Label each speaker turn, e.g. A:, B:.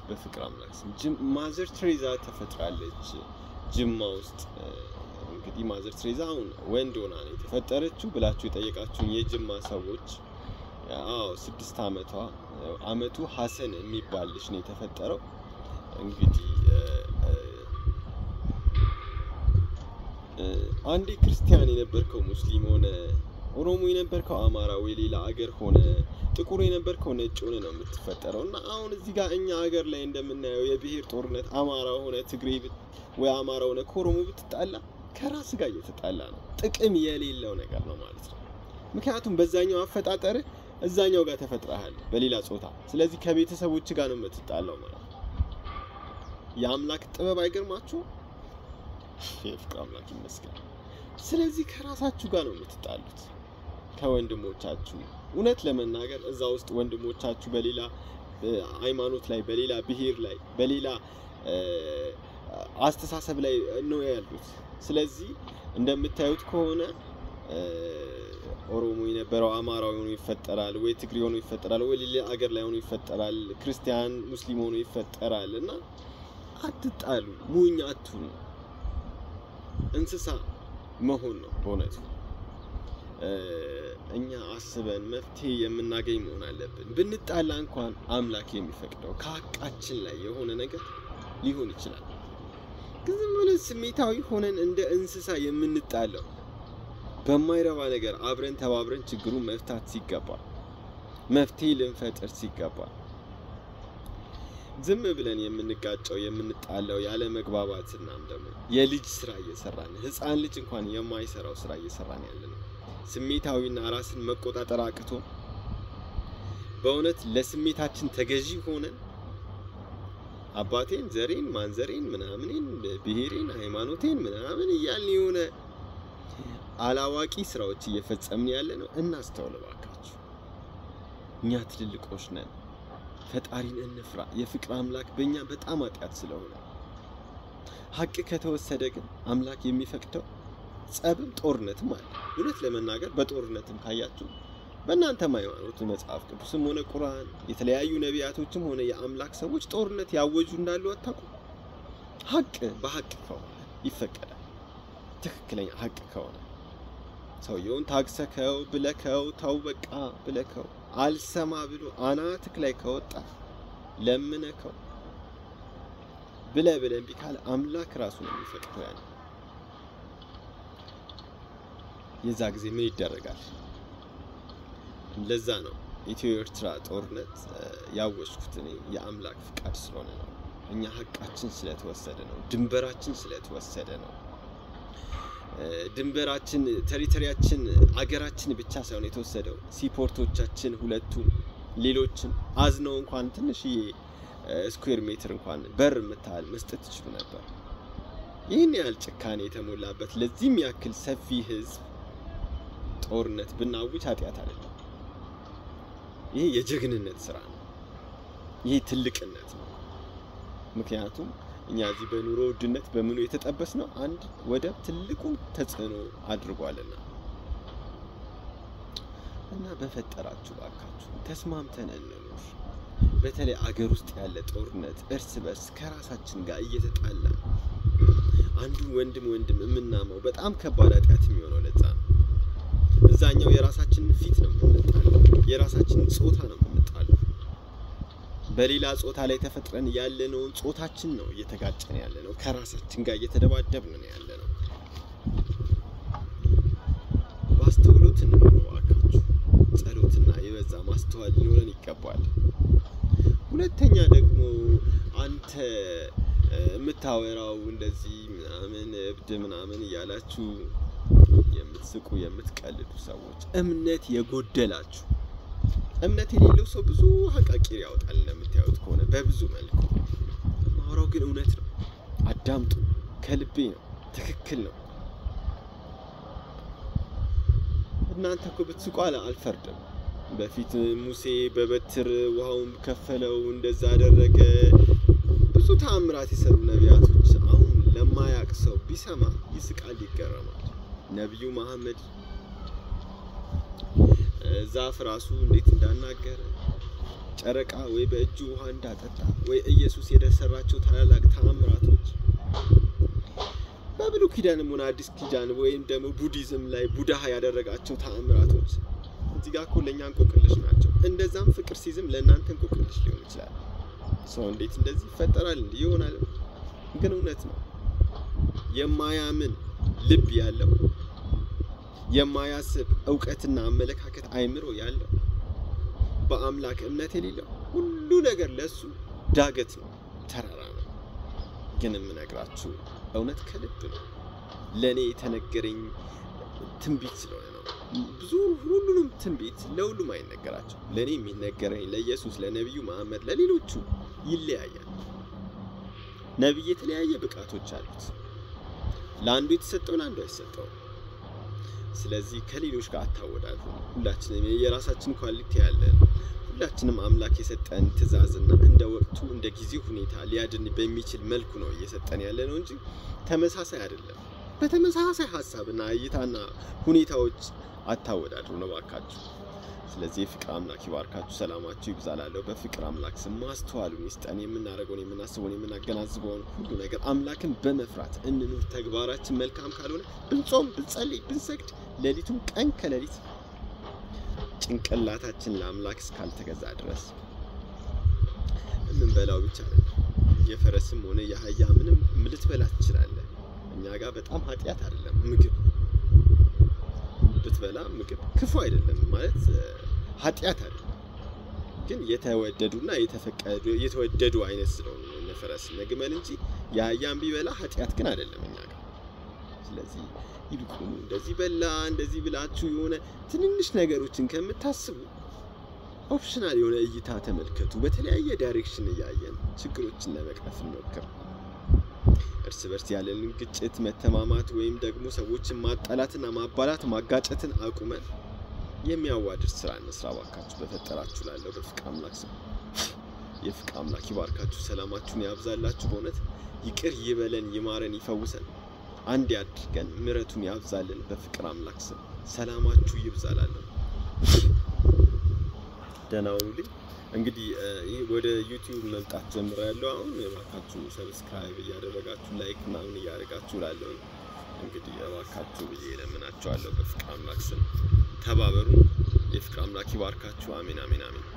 A: በፍቅር አምላክ ስም ጅም- ማዘር ትሬዛ ተፈጥራለች ጅማ ውስጥ እ፣ እንግዲህ ማዘር ትሬዛ አሁን ወንድ ሆና ነው የተፈጠረችው ብላችሁ የጠየቃችሁኝ የጅማ ሰዎች አዎ ስድስት አመቷ አመቱ ሀሰን የሚባል ልጅ ነው የተፈጠረው እንግዲህ እ፣ እ፣ እ፣ አንዴ ክርስቲያን የነበርከው ሙስሊም ሆነ ኦሮሞ የነበርከው አማራ ወይ ሌላ አገር ሆነ ጥቁር የነበርከው ነጭ ሆነ ነው የምትፈጠረው እና አሁን እዚህ ጋር እኛ ሀገር ላይ እንደምናየው የብሔር ጦርነት አማራ ሆነ ትግሬ ብት- ወይ አማራ ሆነ ከኦሮሞ ብትጣላ ከራስ ጋር እየተጣላ ነው። ጥቅም የሌለው ነገር ነው ማለት ነው። ምክንያቱም በዛኛው አፈጣጠርህ እዛኛው ጋር ተፈጥረሃል በሌላ ጾታ። ስለዚህ ከቤተሰቦች ጋር ነው የምትጣላው ማለት ነው። የአምላክ ጥበብ አይገርማችሁ? የፍቅር አምላክ ይመስገን። ስለዚህ ከራሳችሁ ጋር ነው የምትጣሉት ከወንድሞቻችሁ። እውነት ለመናገር እዛ ውስጥ ወንድሞቻችሁ በሌላ እ፣ ሃይማኖት ላይ፣ በሌላ ብሔር ላይ፣ በሌላ እ፣ አስተሳሰብ ላይ ነው ያሉት። ስለዚህ እንደምታዩት ከሆነ እ፣ ኦሮሞ የነበረው አማራ ሆኖ ይፈጠራል፣ ወይ ትግሬ ሆኖ ይፈጠራል፣ ወይ ሌላ አገር ላይ ሆኖ ይፈጠራል፣ ክርስቲያን ሙስሊም ሆኖ ይፈጠራል። እና አትጣሉ፣ ሙኝ አትሁኑ። እንስሳ መሆን ነው በእውነቱ። እ፣ እኛ አስበን መፍትሄ የምናገኝ መሆን አለብን። ብንጣላ እንኳን አምላክ የሚፈቅደው ከሀቃችን ላይ የሆነ ነገር ሊሆን ይችላል። ግን ዝም ብለን ስሜታዊ ሆነን እንደ እንስሳ የምንጣለው በማይረባ ነገር አብረን ተባብረን ችግሩን መፍታት ሲገባ መፍትሄ ልንፈጥር ሲገባ ዝም ብለን የምንጋጨው የምንጣለው ያለ መግባባት እናም ደግሞ የልጅ ስራ እየሰራን ህፃን ልጅ እንኳን የማይሰራው ስራ እየሰራን ያለ ነው። ስሜታዊና ራስን መቆጣጠር አቅቶ በእውነት ለስሜታችን ተገዢ ሆነን አባቴን፣ ዘሬን፣ ማንዘሬን፣ ምናምኔን፣ ብሔሬን፣ ሃይማኖቴን ምናምን እያልን የሆነ አላዋቂ ስራዎች እየፈጸምን ያለ ነው። እናስተውል እባካችሁ። እኛ ትልልቆች ነን። ፈጣሪን እንፍራ። የፍቅር አምላክ በእኛ በጣም ኃጢአት ስለሆነ ሀቅ ከተወሰደ ግን አምላክ የሚፈቅደው ጸብም ጦርነትም አለ። እውነት ለመናገር በጦርነትም ካያችሁ በእናንተም ሃይማኖት መጽሐፍ ቅዱስም ሆነ ቁርአን የተለያዩ ነቢያቶችም ሆነ የአምላክ ሰዎች ጦርነት ያወጁ እንዳሉ አታውቁም? ሀቅ በሀቅ ከሆነ ይፈቀዳል። ትክክለኛ ሀቅ ከሆነ ሰውየውን ታግሰከው ብለከው ተው በቃ ብለከው አልሰማ ብሎ አናትክ ላይ ከወጣ ለምነከው ብለ ብለ እምቢ ካለ አምላክ ራሱ ነው የሚፈቅደው። ያን የዛ ጊዜ ምን ይደረጋል? ለዛ ነው ኢትዮ ኤርትራ ጦርነት እ፣ ያወጅኩት እኔ የአምላክ ፍቃድ ስለሆነ ነው። እኛ ሀቃችን ስለተወሰደ ነው። ድንበራችን ስለተወሰደ ነው። እ፣ ድንበራችን፣ ቴሪቶሪያችን፣ አገራችን ብቻ ሳይሆን የተወሰደው ሲፖርቶቻችን ሁለቱም ሌሎችም አዝነው እንኳን ትንሽዬ ስኩዌር ሜትር እንኳን በር የምታህል መስጠት ትችሉ ነበር። ይህን ያህል ጭካኔ የተሞላበት ለዚህም ያክል ሰፊ ህዝብ ጦርነት ብናውጅ ኃጢአት አይደለም። ይሄ የጀግንነት ስራ ነው። ይሄ ትልቅነት ነው። ምክንያቱም እኛ እዚህ በኑሮ ውድነት በምኑ የተጠበስ ነው አንድ ወደብ ትልቁን ተጽዕኖ አድርጓልና እና በፈጠራችሁ ባካችሁ ተስማምተን እንኑር። በተለይ አገር ውስጥ ያለ ጦርነት እርስ በርስ ከራሳችን ጋር እየተጣላ አንዱን ወንድም ወንድም የምናማው በጣም ከባድ ኃጢአት የሚሆነው ለዛ ነው። እዛኛው የራሳችንን ፊት ነው የምንጣለው፣ የራሳችንን ጾታ ነው የምንጣለው። በሌላ ጾታ ላይ ተፈጥረን ያለነውን ጾታችን ነው እየተጋጨን ያለ ነው። ከራሳችን ጋር እየተደባደብን ነው ያለ ነው። በአስተውሎት እንኑር እባካችሁ። ጸሎትና የበዛ ማስተዋል ሊኖረን ይገባል። ሁለተኛ ደግሞ አንተ እ፣ የምታወራው እንደዚህ ምናምን እብድ ምናምን እያላችሁ የምትስቁ የምትቀልዱ ሰዎች እምነት የጎደላችሁ እምነት የሌለው ሰው ብዙ ሀቃቂር ያወጣል። እንደምታዩት ከሆነ በብዙ መልኩ ማውራው ግን እውነት ነው። አዳምጡ። ከልቤ ነው። ትክክል ነው። እናንተ እኮ ብትስቁ አለ አልፈርድም። በፊት ሙሴ በበትር ውሃውን ከፈለው፣ እንደዛ አደረገ። ብዙ ተአምራት የሰሩ ነቢያቶች አሁን ለማያቅ ሰው ቢሰማ ይስቃል፣ ይገረማል። ነቢዩ መሐመድ ዛፍ ራሱ እንዴት እንዳናገረ ጨረቃ ወይ በእጁ ውሃ እንዳጠጣ ወይ ኢየሱስ የሰራቸው ታላላቅ ተአምራቶች በብሉይ ኪዳንም ሆነ አዲስ ኪዳን ወይም ደግሞ ቡዲዝም ላይ ቡድሃ ያደረጋቸው ተአምራቶች እዚህ ጋር እኮ ለእኛ እንቆቅልሽ ናቸው። እንደዛም ፍቅር ሲዝም ለእናንተ እንቆቅልሽ ሊሆን ይችላል። ሰው እንዴት እንደዚህ ይፈጠራል እንዲህ ይሆናል? ግን እውነት ነው። የማያምን ልብ ያለው የማያስብ እውቀትና አመለካከት አይምሮ ያለው በአምላክ እምነት የሌለው ሁሉ ነገር ለሱ ዳገት ነው፣ ተራራ ነው። ግን የምነግራችሁ እውነት ከልብ ነው። ለእኔ የተነገረኝ ትንቢት ስለሆነ ነው። ብዙ ሁሉንም ትንቢት ለሁሉም አይነገራቸው። ለእኔ የሚነገረኝ ለኢየሱስ፣ ለነቢዩ መሐመድ፣ ለሌሎቹ ይለያያል። ነቢይ የተለያየ ብቃቶች አሉት። ለአንዱ የተሰጠው ለአንዱ አይሰጠውም። ስለዚህ ከሌሎች ጋር አታወዳሉ። ሁላችንም የራሳችን ኳሊቲ ያለን፣ ሁላችንም አምላክ የሰጠን ትእዛዝና እንደ ወቅቱ እንደ ጊዜው ሁኔታ ሊያድን በሚችል መልኩ ነው እየሰጠን ያለ ነው እንጂ ተመሳሳይ አይደለም። በተመሳሳይ ሀሳብና እይታና ሁኔታዎች አታወዳድሩ ነው ባካችሁ። ስለዚህ የፍቅር አምላክ ይባርካችሁ፣ ሰላማችሁ ይብዛላለሁ። በፍቅር አምላክ ስም ማስተዋሉን ይስጠን። የምናደርገውን የምናስበውን የምናገናዝበውን ሁሉ ነገር አምላክን በመፍራት እንኑር። ተግባራችን መልካም ካልሆነ ብንጾም፣ ብንጸልይ፣ ብንሰግድ ሌሊቱን ቀን ከሌሊት ጭንቅላታችን ለአምላክ እስካልተገዛ ድረስ የምንበላው ብቻ ነው። የፈረስም ሆነ የአህያ ምንም ልትበላ ትችላለህ። እኛ ጋር በጣም ኃጢአት አይደለም ምግብ ብትበላ ምግብ ክፉ አይደለም ማለት ኃጢአት አይደለም። ግን የተወደዱና የተፈቀዱ የተወደዱ አይነት ስለሆኑ እነ ፈረስ እነ ግመል እንጂ የአህያን ቢበላ ኃጢአት ግን አይደለም እኛ ጋር። ስለዚህ ይልቁኑ እንደዚህ በላ እንደዚህ ብላችሁ የሆነ ትንንሽ ነገሮችን ከምታስቡ ኦፕሽናል የሆነ እይታ ተመልከቱ። በተለያየ ዳይሬክሽን እያየን ችግሮችን ለመቅረፍ እንሞክር። እርስ በርስ ያለንን ግጭት፣ መተማማት ወይም ደግሞ ሰዎችን ማጣላትና ማባላት ማጋጨትን አቁመን የሚያዋድድ ስራ እንስራ ባካችሁ። በፈጠራችሁ ላለው በፍቅር አምላክ ስም የፍቅር አምላክ ይባርካችሁ፣ ሰላማችሁን ያብዛላችሁ። በእውነት ይቅር ይበለን፣ ይማረን፣ ይፈውሰን፣ አንድ ያድርገን፣ ምሕረቱን ያብዛልን። በፍቅር አምላክ ስም ሰላማችሁ ይብዛላለሁ። ደህና ሁኑልኝ። እንግዲህ ይህ ወደ ዩቲዩብ መምጣት ጀምሬያለሁ። አሁን እባካችሁ ሰብስክራይብ እያደረጋችሁ ላይክ ምናምን እያደረጋችሁ ላለሁ እንግዲህ እባካችሁ ብዬ እለምናችኋለሁ። በፍቅር አምላክ ስም ተባበሩ። የፍቅር አምላክ ይባርካችሁ። አሜን፣ አሜን፣ አሜን።